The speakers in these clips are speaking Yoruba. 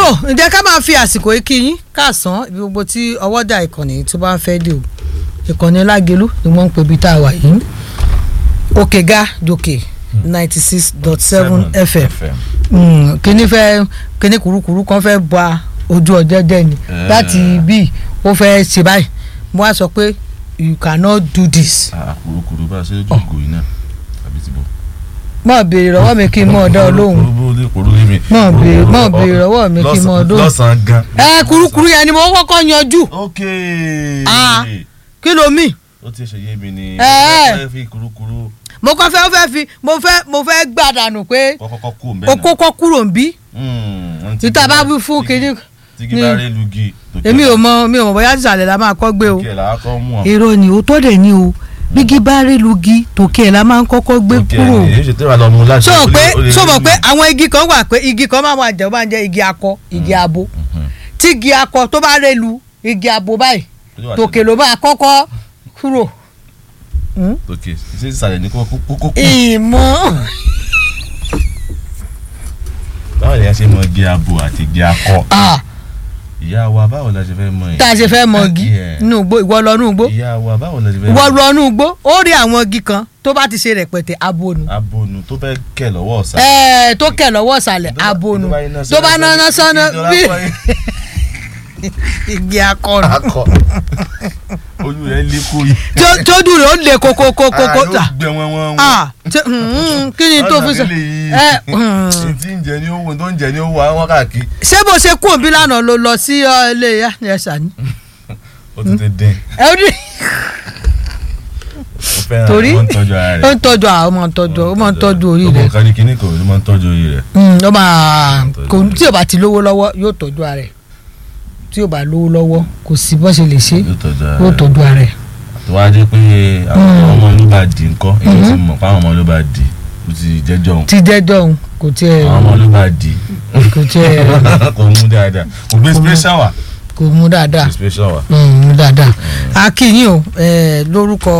tó ǹjẹ́ ká máa fi àsìkò yìí kí yín káàsán ibi gbogbo tí ọwọ́dà ìkànnì tó bá ń fẹ́ dé o ìkànnì lágelú ni wọ́n ń pè bí tá a wà yìí òkè ga jòkè ninety six dot seven fm Mm, kíní fẹ́ kíní kurukuru kan fẹ́ ba ojú ọjọ́ jẹ́ ni Eh. láti bí ó fẹ́ ṣe báyìí mo wá sọ pé you cannot do this kùrùkùrù bá a ṣe ojú ìgò yìí náà àbí ti bọ̀. mọ̀ béèrè lọ́wọ́ mi kí n mọ̀ ọ́ dá ọ lóhùn kùrùkùrù lè kùrù rí mi. Mọ̀ béèrè- mọ̀ béèrè lọ́wọ́ mi kí n mọ̀ ọ́ dóhùn. lọ́sàn-án gan. ẹ kurukuru yẹn ni mo kọ́kọ́ yanjú ok. Ah. kí ló mì ó ti ṣe yé mi ni. Eh. ẹ fi kùrùkùrù mo kọ́ fẹ́ fẹ́ fi mo fẹ́ mo fẹ́ gbàdánù pé kọ́kọ́kọ́ kú òun o kókó kúrò ń bí bẹ́ẹ̀ títà bá wí fún kinní tígi bá rí lugi. èmi ò mọ mi ò mọ bóyá ìsàlẹ̀ la máa kọ́ gbé o kí ẹ̀ làá kọ́ mú ọ. èrò ni òótọ́ dẹ̀ ni o bígi bá rí lugi tòkè ẹ̀ la máa ń kọ́kọ́ gbé Òkè kúrò ẹ̀ èyí ṣe tẹ́wà lọ mú láti. sọ ó lè- pé ó lè sọ rí mọ̀ pé mi. àwọn igi kan wà pé igi kan máa wà jẹ́ ó máa ń jẹ́ igi akọ igi abo Mhm. tí igi akọ tó bá rẹ̀ lu igi abo báyìí Ó wà tòkè ló máa kọ́kọ́ kúrò. Hmm? òkè ṣé ìsàlẹ̀ ní kókó kókó. ìmọ̀ báwo ni a ṣe mọ igi abo àti igi akọ. ah ìyá wa báwo la ṣe fẹ́ mọ yìí. tá a ṣe fẹ́ mọ igi Yeah. inú igbó ìwọ lọ inú igbó ìyá wa báwo la ṣe fẹ́ ìwọ lọ inú igbó ó rí àwọn igi kan tó bá ti ṣe rẹpẹtẹ abonu abonu tó fẹ́ kẹ̀ lọ́wọ́ ọ̀sán. ẹẹ tó kẹ lọ́wọ́ ìsàlẹ̀ abonu tó bá náná sánná bí igi akọrọ akọ ojú rẹ̀ lé kó yìí. Tó- tó dùn rẹ̀ ó le kókókókó Ah, ta yóò gbẹ wọn wọn. ah tí- mm, kí ni tó fi sọ ẹ mm. tí ń jẹ ní owó tó ń jẹ ní owó àwọn káàkiri. ṣé bó ṣe kú òbí lánàá ló lọ sí ọ, ilé ya ẹ ṣàní ó ti tẹ dín. ẹ ó rí ó fẹ́ràn Torí? ó ń tọ́jú ara ó rẹ̀. ń tọ́jú àwọn ọmọ ń tọ́jú ó máa ń tọ́jú orí ọmọ rẹ̀ kan ní kinní kan ló máa ń tọ́jú orí rẹ̀. Mm, ó máa Tọ́jú kò rẹ̀. tí ò bá ti lówó lọ́wọ́ yóò tọ́jú ara rẹ̀ tí ò bá lówó lọ́wọ́ kò sí bó ṣe lè ṣe yóò tọ́jú ara yóò rẹ̀. tọ́jú ara rẹ̀ tó wá jẹ́ pé àwọn ọmọ ló bá di nǹkan èyí ti mọ̀ pé àwọn ọmọ ló bá di ó ti jẹ́jọ́ òun tí jẹ́jọ́ òun kò tiẹ̀ àwọn ọmọ ló bá di kò tiẹ̀ kò mú dáadáa kò gbé special wà kò mú dáadáa gbé special wà. Mm, mú dáadáa a kí yín o eh, lórúkọ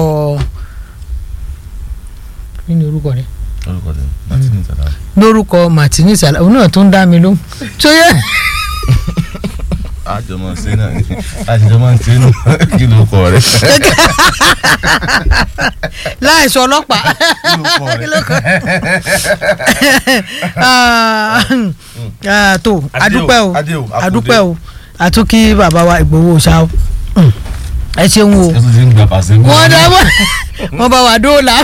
kí ni orúkọ rẹ̀ orúkọ tẹ martini tàdá. lórúkọ martini sala òun náà tó ń dá mi lóhùn tó yẹ àjọmọ ṣe náà ni àjọmọ ṣe nù kí ló kọ rẹ. láìsọ ọlọ́pàá kí ló kọ rẹ. Ah, ah, tó Adé o, adúpẹ́ o adé o, akúdé. adúpẹ́ o àtúnkí bàbá wa Ìgbòho ṣá o Mm, ẹ ṣeun o ẹ tún ti ń gba pàṣẹ. wọ́n dá wọ́n wọ́n bá wa dóòlà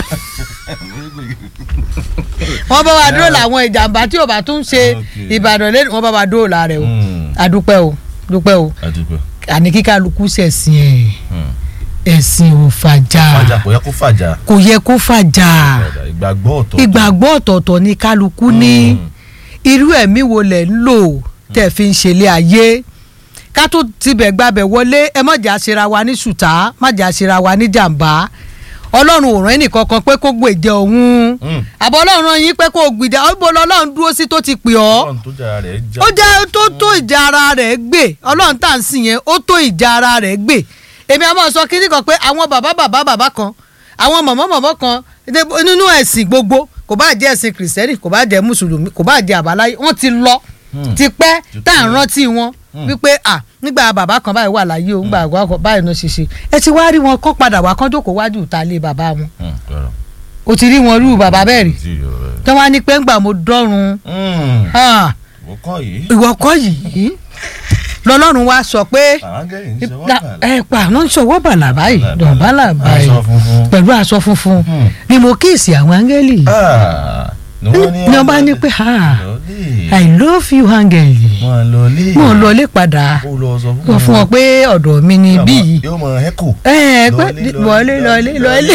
wọ́n bá wa dóòlà àwọn ìjàmbá tí ò bá tún ṣe Okay. Ìbàdàn lẹ́nu wọ́n bá wa dóòlà rẹ̀ o adúpẹ́ o dúpẹ́ o àdúpẹ́. àní kíkálukú ṣẹ̀sìn ẹ̀ ẹ̀sìn ò fàjà fàjà kò yẹ kó fàjà. kò yẹ kó fàjà ìgbàgbọ́ ọ̀tọ̀. ìgbàgbọ́ ọ̀tọ̀ọ̀tọ̀ ni kálukú ní irú ẹ̀mí wo lẹ̀ ń lò tẹ̀ fi ń ṣẹlẹ̀ ayé ká tó tibẹ̀ gbabẹ̀ wọlé ẹ má jà ṣera wa ní ṣùtá má jà ṣera wa ní jàǹbá ọlọ́run ò rán ẹnìkan kan pé kó gbèjẹ òun Mm. àbọ̀ ọlọ́run rán yín pé kó gbìjà ó bọ́ lọ́lọ́run dúró sí tó ti pè ọ́ ọlọ́run tó jára rẹ̀ já. ó jẹ́ tó tó ìjà ara rẹ̀ gbé ọlọ́run tá à ń sìn yẹn ó tó ìjà ara rẹ̀ gbé èmi àmọ́ sọ kínní kan pé àwọn bàbá bàbá bàbá kan àwọn mọ̀mọ́ mọ̀mọ́ kan dé- nínú ẹ̀sìn gbogbo kò bá jẹ́ ẹ̀sìn kìrìsìtẹ́nì kò bá jẹ́ mùsùlùmí kò bá jẹ́ àbáláyé wọ́n ti lọ Hmm. ti pẹ́ Ti tá à ń pẹ́. rántí wọn wípé à nígbà bàbá kan báyìí wà láyé o nígbà àgbà kan báyìí náà ṣe ṣe ẹ ti wá rí wọn kọ́ padà wá kán jókòó wájú ìta lé bàbá wọn Mm, ọ̀rọ̀. o ti rí wọn rú bàbá bẹ́ẹ̀ rí Tí yóò rẹ̀. tí wọ́n á ní pé ńgbà mo dọ́run Mm. ah, Mo kọ́ yìí. ìwọ kọ́ yìí lọ́lọ́run wá sọ pé àángẹ́lì ń ṣe wọ́n Na- bàlá. ẹ pa àwọn ń sọwọ́ bàlà báyìí dọ̀bálà báyìí aṣọ funfun. pẹ̀lú aṣọ funfun Hmm. ni mo kíìsì àwọn áńgẹ́lì Ah, ni wọ́n ní ni wọ́n bá ní pé ha lọ́lé. i love you áńgẹ́lì wọ́n lọ́lé. mo lọlé padà ó lọ sọ sọ fún wọn pé ọ̀dọ̀ mi ni bí yìí yóò mọ ẹ́kò. ẹ ẹ pé wọlé lọlé lọlé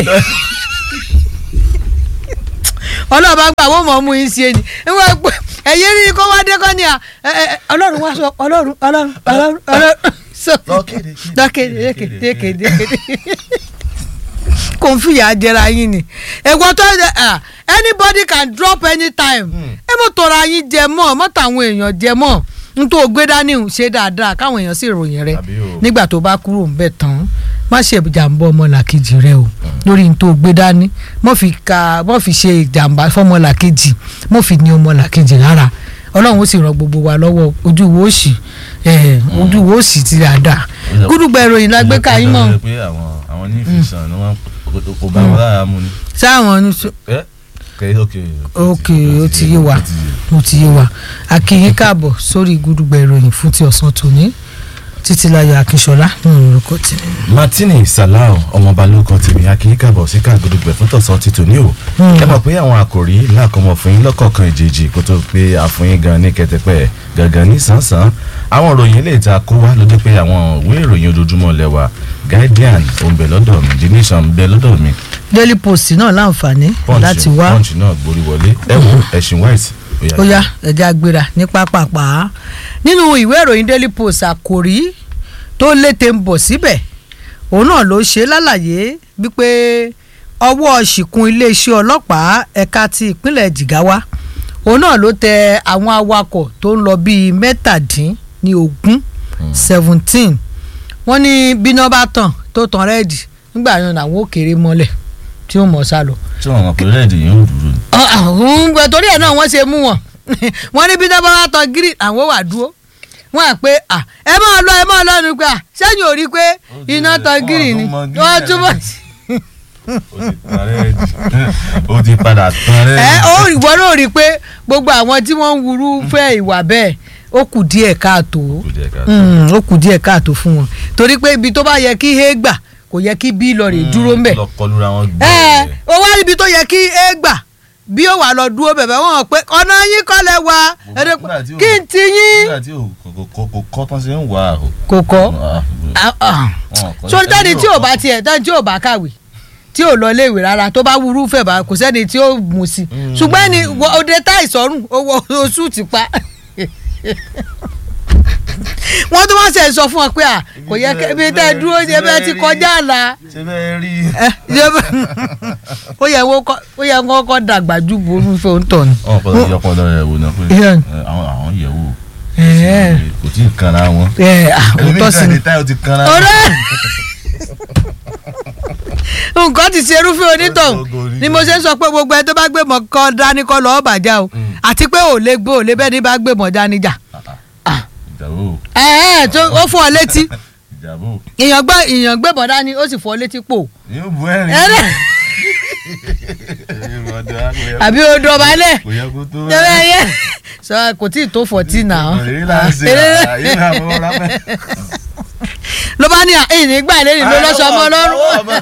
ọlọ́ọ̀bá gbà wọ́n mọ̀ ọ́ mú yín sí ẹni wọ́n pẹ́ ẹ̀yẹ́ rí kó wá dé kọ́ ni à ẹ, ẹ, ẹ, ọlọ́run wá sọ ọlọ́run ọlọ́run ọlọ́run ọlọ́run sọ lọ́kéde dákéde kéde kéde kéde kò ń fìyà jẹra yín ni ẹ̀gbọ́n tó ẹ ah, anybody can drop anytime ẹ mọ̀ tọrọ yín jẹ mọ́ mọ́ tàwọn èèyàn jẹ mọ́ n tó gbé dání ń ṣe dáadáa káwọn èèyàn sì ròyìn rẹ Àbí o. nígbà tó bá kúrò ńbẹ̀ tán má ṣe ìjàmbá ọmọlàkejì rẹ o lórí n tó gbé dání mọ́ fi ka mọ́ fi ṣe ìjàmbá fọmọlàkejì mọ́ fi ní ọmọlàkejì rárá ọlọ́run ó sì ràn gbogbo wa lọ́wọ́ ojú wo òsì eh, ojú wo òsì ti rà dà gúdúgbà ìròyìn la gbé káyín mọ́ Ó jẹ́ pé àwọn àwọn ní ìfisàn ni wọ́n kò bá wọn lára mu ni. sáwọn ní sọ- ẹ kẹ ok ok ó ti yé wa ó ti yé wa akínyín káàbọ̀ sórí gúdúgbà ìròyìn fún ti ọ̀sán tòní títílayọ̀ akínṣọlá ní orúkọ tèmi. martini salau ọmọọba lóko tèmi akínyín káàbọ̀ sí káàgódùgbẹ fún tọ̀sán ti tòní o ẹ mọ̀ pé àwọn àkòrí làkọmọ fún yín lọ́kọ̀ọ̀kan ìjèjì kó tó pé àfọyín gan ní kẹtẹpẹ gangan ní sánsan àwọn ìròyìn ilé ìta kó wá ló dé pé àwọn ìwé ìròyìn ojoojúmọ́ lẹ́wà guardian ó ń bẹ lọ́dọ̀ mi the nation ń bẹ lọ́dọ̀ mi daily post náà láǹfààní láti punch wá punch náà gborí wọlé ẹ wo ẹ̀sìn white ó yá ẹja gbéra ní pápápá nínú ìwé ìròyìn daily post àkòrí tó lété ń bọ̀ síbẹ̀ òun náà ló ṣe lálàyé wípé ọwọ́ ṣìkún iléeṣẹ́ ọlọ́pàá ẹ̀ka ti ìpínlẹ̀ Jigawa òun náà ló tẹ àwọn awakọ̀ tó ń lọ bíi mẹ́tàdín ní ogún seventeen wọ́n ní bíná bá tàn tó tàn rẹ́ẹ̀dì nígbà yẹn làwọn ò kéré mọ́lẹ̀ tí ó mọ̀ sá lọ tí wọn mọ̀ pé rẹ́ẹ̀dì yìí ń dúró ni. ọ̀hún gbẹ torí ẹ̀ náà wọ́n ṣe mú wọn wọ́n ní bí dábàá wá tán gírì àwọn wà dúró wọ́n à pé à ẹ máa lọ ẹ máa lọ ní pé à sẹ́yìn ò rí pé iná tán gírì ni wọ́n túbọ̀ ó ti padà tán ẹ rẹ́ẹ̀dì. ó ìwọ náà rí i pé gbogbo àwọn tí wọ́n ń wúrú fẹ́ ìwà bẹ́ẹ̀ ó kù díẹ̀ káàtó Kò jẹ́ ká- Mm, ó kù díẹ̀ káàtó fún wọn torí pé ibi tó bá yẹ kí he gbà kò yẹ kí bí lọ rè dúró ńbẹ̀ lọ kọlura wọn gbọ́ ẹ ẹ̀. o wá níbi tó yẹ kí e gbà bí ó wà lọ dúró bẹ̀bẹ̀ wọ́n pé ọ̀nà yín kọ́ lẹ wá ẹ̀rẹ́ Nígbà tí ò- kí n ti yín nígbà tí ò- kò kò- kò kọ́ tán ṣe ń wà á. kò kọ́ Ah, wọn kọ́. sórí tẹ́ni tí ò bá tiẹ̀ tẹ́ni tí ò bá kàwé tí ò lọ iléèwé rárá tó bá wúrú fẹ̀ bá kò sẹ́ni tí ó mú sí Mm. ṣùgbọ́n ẹni wọ- òde tá ìsọ̀rùn owó oṣù ti pa wọ́n tún wá ṣe sọ fún ọ pé à kò yẹ kí ibi tẹ́ ẹ dúró ṣe bẹ́ẹ̀ ti kọjá àlà ṣe bẹ́ẹ̀ rí. ẹ ṣe bẹ́ẹ̀ ó yẹ wọ́n kọ́ ó yẹ wọ́n kọ́ dàgbà ju ború fẹ́ ń tọ̀ ni. wọn kọ́ lọ́ọ́ yọpọ̀ lọ́ọ́ rẹ̀ wò náà pé Yeah. ẹ, àwọn àwọn yẹ̀ wò Ẹ̀ẹ́. kò tí ì kanra wọn. ẹ àwọn tó sì ní. ẹlòmíì táyọ̀ ti kanra ọ̀rẹ́ nǹkan ti ṣe irúfẹ́ onítọ̀hún ni mo ṣe ń sọ pé gbogbo ẹ tó bá gbé mọ̀ kọ́ dání kọ́ lọ́ọ́ bàjá o Mm. àti pé ò lè gbé ò lè bẹ́ẹ̀ ni bá gbé mọ̀ dání jà. ìjàbọ̀ ẹ ẹ tó ó fún ọ létí ìjàbọ̀ èèyàn gbé èèyàn gbé mọ̀ dání ó sì fún ọ létí pò. yóò bu ẹ̀rín. ẹ̀rẹ́ àbí odò ọbalẹ̀ kò yẹ kó tó ẹ̀rẹ́ yẹ sọ kò tí ì tó fọ̀tí náà. èyí là ń ṣe Eré- àyè náà fọwọ́ rábẹ́. ló bá ní ẹ̀yìn nígbà lẹ́yìn ló lọ́sọ̀ ọmọ ọlọ́run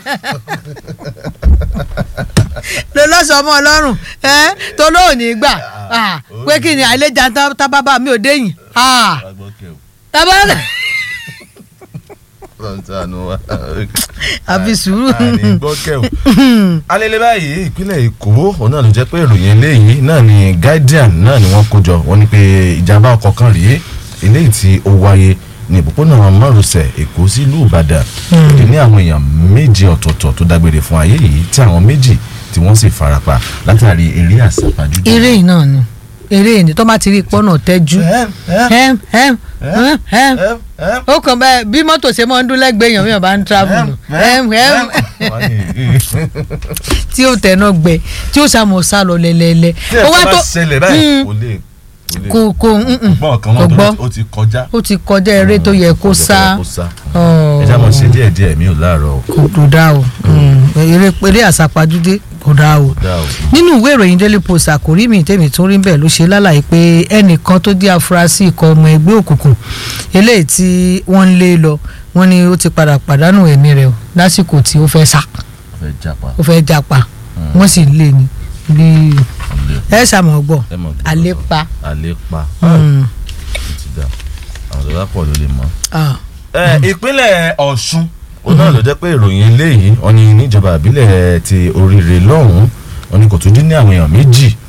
ló lọ́sọ̀ ọmọ ọlọ́run ẹ tó lóò ní gbà ah, pé kí ni àìlèjà tá- tábàbà mi ò déyìn ah, tábà àfi sùúrù alẹ́lẹ́ báyìí ìpínlẹ̀ èkó òun náà ló jẹ́ pé ìròyìn eléyìí náà ni guardian náà ni wọ́n kó jọ wọ́n ní pé ìjàmbá ọkọ̀ kan rèé eléyìí tí ó wáyé ní òpópónà márosẹ̀ èkó sílùú ìbàdàn ìdí ní àwọn èèyàn méje ọ̀tọ̀ọ̀tọ̀ tó dágbére fún ayé yìí tí àwọn méjì tí wọ́n sì farapa látàrí eré àsápajúdé. eré yìí náà ni eré yìí ni tó bá ti rí pọ́nà tẹ́jú ẹm ẹm ẹm ẹm ó kàn bẹ́ẹ̀ bí mọ́tò ṣe máa ń dún lẹ́gbẹ̀ẹ́ èèyàn mi ò bá ń travel nù ẹm ẹm tí ó tẹ̀nà gbẹ tí ó sàmọ̀ sá lọ lẹ́lẹ́lẹ́ tí ẹ̀kọ́ bá ṣẹlẹ̀ báyìí kò lè kò kò mm-mm, gbọ́ ọ̀kan kò mọ́tò gbọ́ ó ti kọjá. ó ti kọjá eré tó yẹ kó sá ẹ já mọ̀ ṣe díẹ̀ díẹ̀ mi ò láàárọ̀ o. kò kò dá o Mm, eré eré àsápajúdé kò dá o. dá o. nínú ìwé ìròyìn daily post àkórí mi tèmi tó rí bẹ́ẹ̀ ló ṣe lálàyé pé ẹnìkan tó jẹ́ afurasí ikọ̀ ọmọ ẹgbẹ́ òkùnkùn eléyìí tí wọ́n ń lé lọ wọ́n ní ó ti padà pàdánù ẹ̀mí rẹ̀ o lásìkò tí ó fẹ́ sá fẹ́ japa. ó fẹ́ japa wọ́n sì lé ní bí ọ̀lẹ́ ẹ ṣàmọ̀ gbọ́ ẹ mọ̀ gbọ́. àlépa. àlépa. Mm. ó ti dà àwọn tó bá pọ̀ ló lè mọ̀. Ah. ẹ ìpínlẹ̀ ọ̀ṣun òun náà ló jẹ́ pé ìròyìn eléyìí wọ́n ní níjọba ìbílẹ̀ ti oríire lọ́hùn-ún wọ́n ní kò tún dín ní àwọn èèyàn méjì